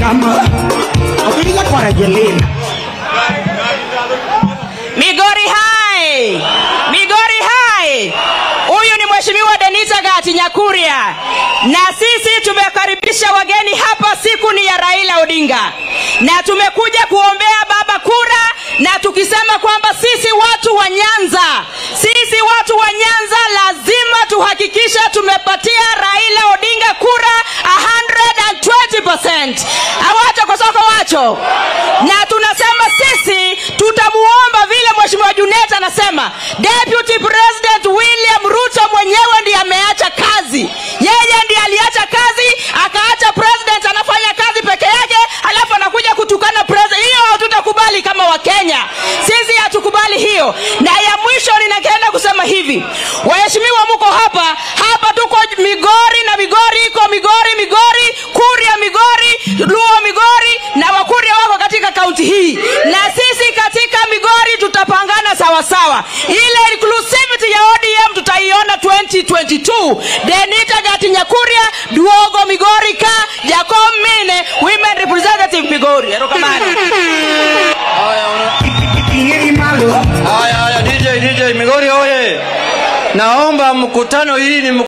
kama Obilia kwa Rejelina. Migori hai! Migori hai! Huyu ni Mheshimiwa Denita Gati Nyakuria, na sisi tumekaribisha wageni hapa. Siku ni ya Raila Odinga, na tumekuja kuombea baba kura, na tukisema kwamba sisi watu wa Nyanza, sisi watu wa Nyanza lazima tuhakikishe tumepatia Raila Odinga kura 120%. Awacho kosoko wacho, na tunasema sisi tutamuomba vile Mheshimiwa Junet anasema, Deputy President William Ruto mwenyewe ndiye ameacha kazi. Yeye ndiye aliacha kazi, akaacha president anafanya kazi peke yake, alafu anakuja kutukana president. Hiyo hatutakubali kama Wakenya, sisi hatukubali hiyo. Na ya mwisho ninaenda kusema hivi, waheshimiwa, mko hapa hapa, tuko Migori na Migori iko Migori, Migori, Kuria Migori, Luo Migori na Wakuria wako katika kaunti hii, na sisi katika Migori tutapangana sawa sawa. Ile inclusivity ya ODM tutaiona 2022. Denita Gati Nyakuria, Duogo Migori ka Jacob Mine, women representative Migori. Erokamano. Ingeri malo. Haya, haya, DJ, DJ Migori oye! Naomba mkutano hii ni